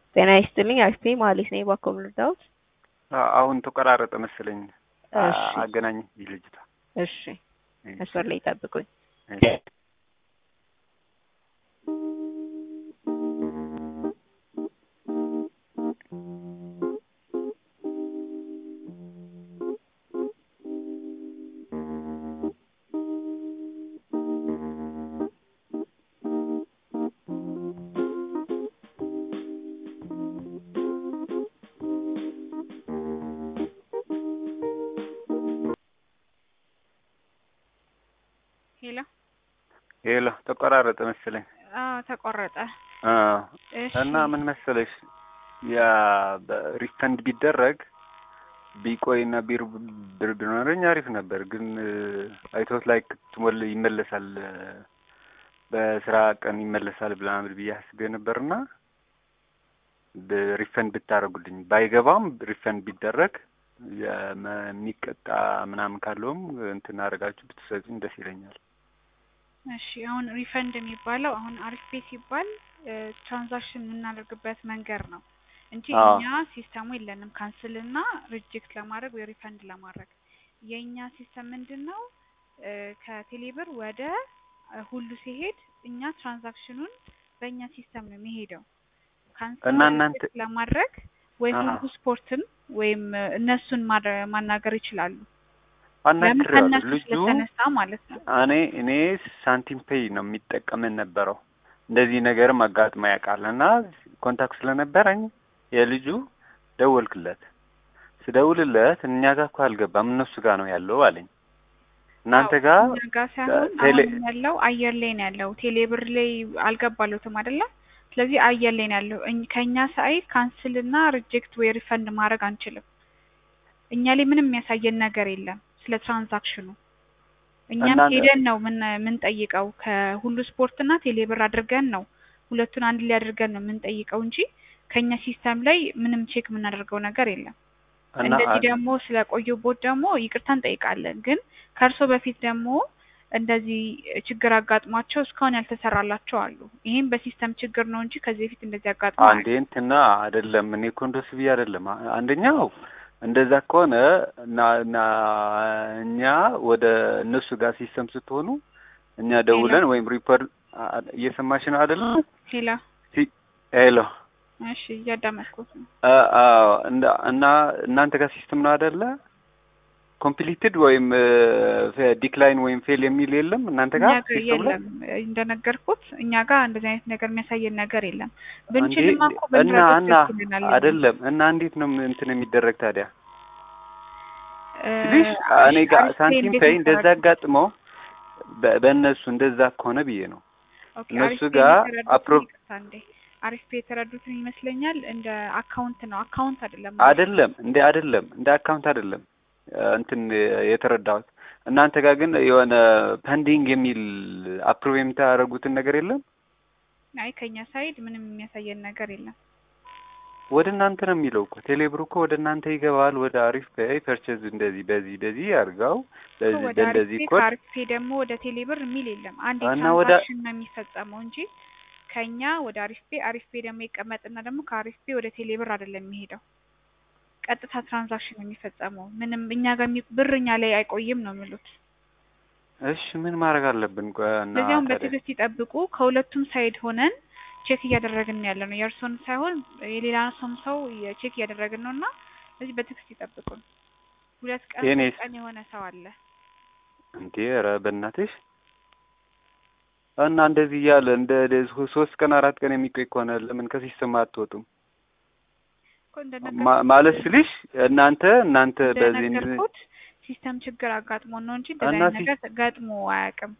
ጤና ይስጥልኝ አክስቴ መሀሌት ነኝ ባኮ ምርዳውት አሁን ተቆራረጠ መሰለኝ። እሺ አገናኝ ልጅቷ እሺ መስመር ላይ ጠብቁኝ ሄሎ ሄሎ ተቆራረጠ መሰለኝ። አዎ ተቆረጠ። አዎ እሺ እና ምን መሰለሽ ያ ሪፈንድ ቢደረግ ቢቆይና ቢር ብር ቢኖረኝ አሪፍ ነበር። ግን አይቶት ላይ ትሞል ይመለሳል በስራ ቀን ይመለሳል ብላምል ብዬ አስቤ ነበርና ሪፈንድ ብታደርጉልኝ ባይገባም ሪፈንድ ቢደረግ የመ- የሚቀጣ ምናምን ካለውም እንትን አደርጋችሁ ብትሰጡኝ ደስ ይለኛል። እሺ አሁን ሪፈንድ የሚባለው አሁን አሪፍ ፔ ሲባል ትራንዛክሽን የምናደርግበት መንገድ ነው እንጂ አዎ። እኛ ሲስተሙ የለንም ካንስል እና ሪጀክት ለማድረግ ወይ ሪፈንድ ለማድረግ። የእኛ ሲስተም ምንድን ነው እ ከቴሌብር ወደ እ ሁሉ ሲሄድ እኛ ትራንዛክሽኑን በእኛ ሲስተም ነው የሚሄደው። ካንስል እና ወይ እናንተ- ሪጀክት ለማድረግ ወይ አሃ። ሁሉ ስፖርትን ወይም እ እነሱን ማድረ- ማናገር ይችላሉ። ለምን አናግሬዋለሁ ከእነሱ ልጁ ስለተነሳ ማለት ነው። እኔ እኔ ሳንቲም ፔይ ነው የሚጠቀምን ነበረው እንደዚህ ነገርም አጋጥሞ ያውቃል እና ኮንታክት ስለነበረኝ የልጁ ደወልክለት ስደውልለት እኛ ጋር እኮ አልገባም እነሱ ጋር ነው ያለው አለኝ እናንተ አዎ፣ ጋር እኛ ጋር ሳይሆን ቴሌ- አሁን ያለው አየር ላይ ነው ያለው። ቴሌብር ላይ አልገባለትም አይደለ? ስለዚህ አየር ላይ ነው ያለው። እኝ- ከእኛ ሳይድ ካንስል እና ሪጀክት ወይ ሪፈንድ ማድረግ አንችልም። እኛ ላይ ምንም የሚያሳየን ነገር የለም ስለ ትራንዛክሽኑ። እኛም እናንተ- ሄደን ነው ምን የምንጠይቀው ከሁሉ ስፖርት እና ቴሌብር አድርገን ነው ሁለቱን አንድ ላይ አድርገን ነው የምንጠይቀው እንጂ ከእኛ ሲስተም ላይ ምንም ቼክ የምናደርገው ነገር የለም። እና እንደዚህ ደግሞ ስለቆየቦት ደግሞ ይቅርታ እንጠይቃለን። ግን ከእርሶ በፊት ደግሞ እንደዚህ ችግር አጋጥሟቸው እስካሁን ያልተሰራላቸው አሉ። ይሄም በሲስተም ችግር ነው እንጂ ከዚህ በፊት እንደዚህ አጋጥሞ አንዴ እንትና አይደለም እኔ እኮ እንደሱ ብዬ አይደለም አ- አንደኛው እንደዛ ከሆነ እና እና እኛ ወደ እነሱ ጋር ሲስተም ስትሆኑ እኛ ደውለን ወይም ሪፖርት አ- እየሰማሽ ነው አይደለም ሄላ ሄሎ እሺ፣ እያዳመጥኩት ነው። አ- አዎ እንዳ- እና እናንተ ጋር ሲስተም ነው አይደለ ኮምፕሊትድ ወይም ዲክላይን ወይም ፌል የሚል የለም እናንተ እኛ ጋር ጋር ሲስተም ላይ የለም እንደነገርኩት፣ እኛ ጋር እንደዚህ አይነት ነገር የሚያሳየን ነገር የለም። እንዴ ብንችልማ እኮ እና ብንረዳው እና ደስ ይለናል። አይደለም እና እንዴት ነው እንትን የሚደረግ ታዲያ እ፣ ትንሽ እኔ ጋር አሪፍ ሳንቲም እንዴት ፔይ እንደዛ መሰራት- አጋጥመው በ- በእነሱ እንደዛ ከሆነ ብዬ ነው ኦኬ፣ እነሱ አሪፍ ፔ ጋር የተረዱትን አፕሮቭ ይቅርታ እንዴ፣ አሪፍ ፔ የተረዱትን ይመስለኛል እንደ አካውንት ነው። አካውንት አይደለም አይደለም እንደ አይደለም እንደ አካውንት አይደለም እ፣ እንትን የተረዳሁት እናንተ ጋር ግን የሆነ ፐንዲንግ የሚል አፕሮቭ የምታደርጉትን ነገር የለም አይ ከኛ ሳይድ ምንም የሚያሳየን ነገር የለም። ወደ እናንተ ነው የሚለው እኮ ቴሌብር እኮ ወደ እናንተ ይገባል ወደ አሪፍ ፔይ ፐርቼዝ እንደዚህ በዚህ በዚህ አድርገው በዚህ ወደ አሪፍ በእንደዚህ ፔ ኮድ ከአሪፍ ፔ ደግሞ ወደ ቴሌብር የሚል የለም። አንድ እና ወደ- ትራንዛክሽን ነው የሚፈጸመው እንጂ ከኛ ወደ አሪፍ ፔ አሪፍ ፔ ደግሞ ይቀመጥና ደግሞ ከአሪፍ ፔ ወደ ቴሌብር አይደለም የሚሄደው። ቀጥታ ትራንዛክሽን ነው የሚፈጸመው። ምንም እኛ ጋር የሚ- ብር እኛ ላይ አይቆይም ነው የሚሉት። እሺ ምን ማድረግ አለብን ቆይ እና ስለዚያም ታዲያ በትዕግስት ይጠብቁ። ከሁለቱም ሳይድ ሆነን ቼክ እያደረግን ያለ ነው። የእርሶን ሳይሆን የሌላ ሰውም ሰው ቼክ እያደረግን ነው እና ስለዚህ በትዕግስት ይጠብቁን። ሁለት ቀን የኔስ? ሶስት ቀን የሆነ ሰው አለ። እንዴ ኧረ በእናትሽ እና እንደዚህ እያለ እንደ ደ- ሶስት ቀን አራት ቀን የሚቆይ ከሆነ ለምን ከሲስተም አትወጡም? እኮ ማ- እንደነገርኩት ማለት ስልሽ እናንተ እናንተ በዚህ እንድ- እንደነገርኩት ሲስተም ችግር አጋጥሞን ነው እንጂ እና እንደዚህ አይነት ሲ- ነገር ገጥሞ አያውቅም።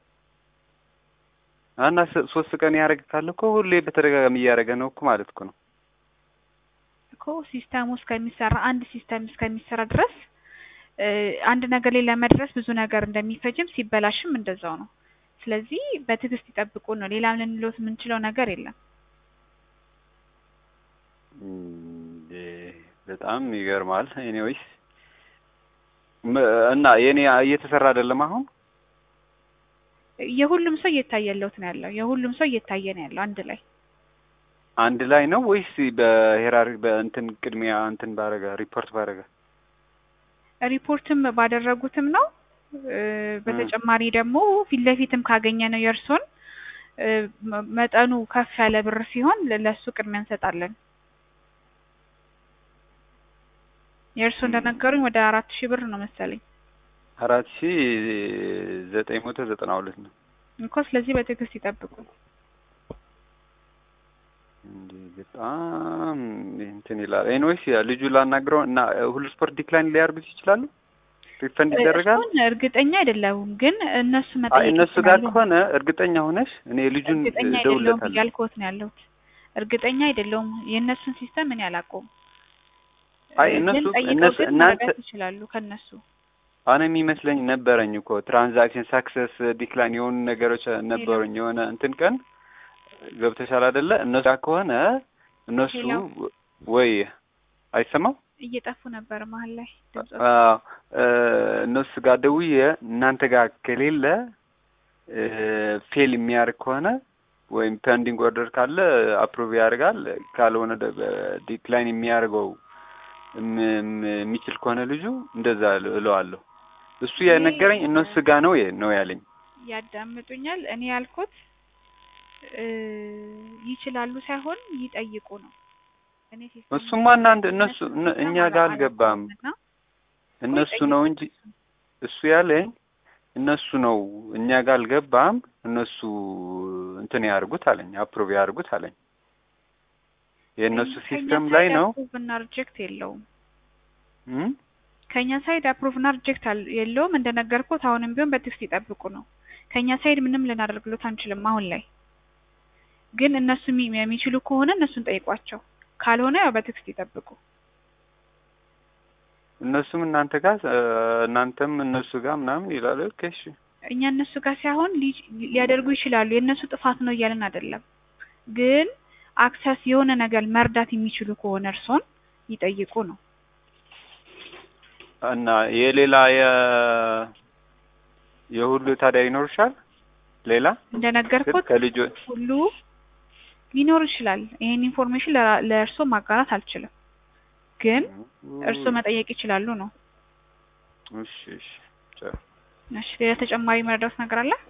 እና ስ- ሶስት ቀን ያደረግ ካለ እኮ ሁሌ በተደጋጋሚ እያደረገ ነው እኮ ማለት እኮ ነው። እኮ ሲስተሙ እስከሚሰራ አንድ ሲስተም እስከሚሰራ ድረስ እ፣ አንድ ነገር ላይ ለመድረስ ብዙ ነገር እንደሚፈጅም ሲበላሽም እንደዛው ነው። ስለዚህ በትዕግስት ይጠብቁ ነው። ሌላም ልንሎት የምንችለው ነገር የለም። እንዴ በጣም ይገርማል። ኤኒዌይስ እና የኔ እየተሰራ አይደለም አሁን የሁሉም ሰው እየታየለት ነው ያለው። የሁሉም ሰው እየታየ ነው ያለው አንድ ላይ አንድ ላይ ነው ወይስ በሄራሪ በእንትን ቅድሚያ እንትን ባረገ ሪፖርት ባረገ? ሪፖርትም ባደረጉትም ነው እ፣ በተጨማሪ ደግሞ ፊት ለፊትም ካገኘ ነው የእርሶን እ፣ መ- መጠኑ ከፍ ያለ ብር ሲሆን ለ- ለእሱ ቅድሚያ እንሰጣለን። የእርሶ እንደነገሩኝ ወደ አራት ሺህ ብር ነው መሰለኝ አራት ሺ ዘጠኝ መቶ ዘጠና ሁለት ነው። እኮ። ስለዚህ በትዕግስት ይጠብቁ። እንዴ በጣም እንትን ይላል። ኤኒዌይስ ያ ልጁ ላናግረው እና ሁሉ ስፖርት ዲክላይን ሊያርጉት ይችላሉ። ሪፈንድ ይደረጋል። እሱን እርግጠኛ አይደለሁም፣ ግን እነሱ አይ መጠየቅ እነሱ ጋር ይችላሉ። ከሆነ እርግጠኛ ሆነሽ እኔ ልጁን እርግጠኛ አይደለሁም እደውልለታለሁ። እያልኩት ነው ያለሁት። እርግጠኛ አይደለሁም የእነሱን ሲስተም እኔ አላውቀውም። አይ ግን እነሱ ጠይቀው እነሱ ግን እናንተ መረዳት ይችላሉ ከእነሱ አሁን የሚመስለኝ ነበረኝ እኮ ትራንዛክሽን ሳክሰስ ዲክላይን የሆኑ ነገሮች ነበሩኝ። የሆነ እንትን ቀን ገብተሻል አይደለ? እነሱ ጋር ከሆነ እነሱ ሄሎ። ወይ አይሰማም እየጠፉ ነበር መሀል ላይ ድምጾ አዎ እ፣ እነሱ ጋር ደውዬ እናንተ ጋር ከሌለ እ፣ ፌል የሚያደርግ ከሆነ ወይም ፔንዲንግ ኦርደር ካለ አፕሩቭ ያደርጋል። ካልሆነ ዲክላይን የሚያደርገው እም- እም- የሚችል ከሆነ ልጁ እንደዛ እል- እለዋለሁ። እሱ የነገረኝ እነሱ ጋር ነው የ- ነው ያለኝ። ያዳምጡኛል። እኔ ያልኩት እ፣ ይችላሉ ሳይሆን ይጠይቁ ነው። እኔ ሲስተም እሱማ እናንተ እነሱ እነ- እኛ ጋር አልገባም። እነሱ ነው እንጂ እሱ ያለኝ እነሱ ነው እኛ ጋር አልገባም። እነሱ እንትን ያርጉት አለኝ፣ አፕሩቭ ያርጉት አለኝ። የእነሱ ሲስተም ላይ ነው አፕሩቭ እና ሪጀክት የለውም። እም? ከኛ ሳይድ አፕሩቭ እና ሪጀክት የለውም። እንደነገርኩት አሁንም ቢሆን በቴክስት ይጠብቁ ነው። ከኛ ሳይድ ምንም ልናደርግሎት አንችልም አሁን ላይ። ግን እነሱ የሚ- የሚችሉ ከሆነ እነሱን ጠይቋቸው፣ ካልሆነ ያው በቴክስት ይጠብቁ። እነሱም እናንተ ጋር እ፣ እናንተም እነሱ ጋር ምናምን ይላሉ። ኦኬ እሺ እኛ እነሱ ጋር ሳይሆን ሊ- ሊያደርጉ ይችላሉ። የእነሱ ጥፋት ነው እያልን አይደለም። ግን አክሰስ የሆነ ነገር መርዳት የሚችሉ ከሆነ እርሶን ይጠይቁ ነው። እና የሌላ የ የሁሉ ታዲያ ይኖርሻል ሌላ ግን እንደነገርኩት ከልጆ ሁሉ ሊኖር ይችላል። ይሄን ኢንፎርሜሽን ለራ- ለእርሶ ማጋራት አልችልም፣ ግን እርሶ መጠየቅ ይችላሉ ነው። እሺ እሺ ቻው። እሺ፣ ሌላ ተጨማሪ መረዳት ነገር አለ?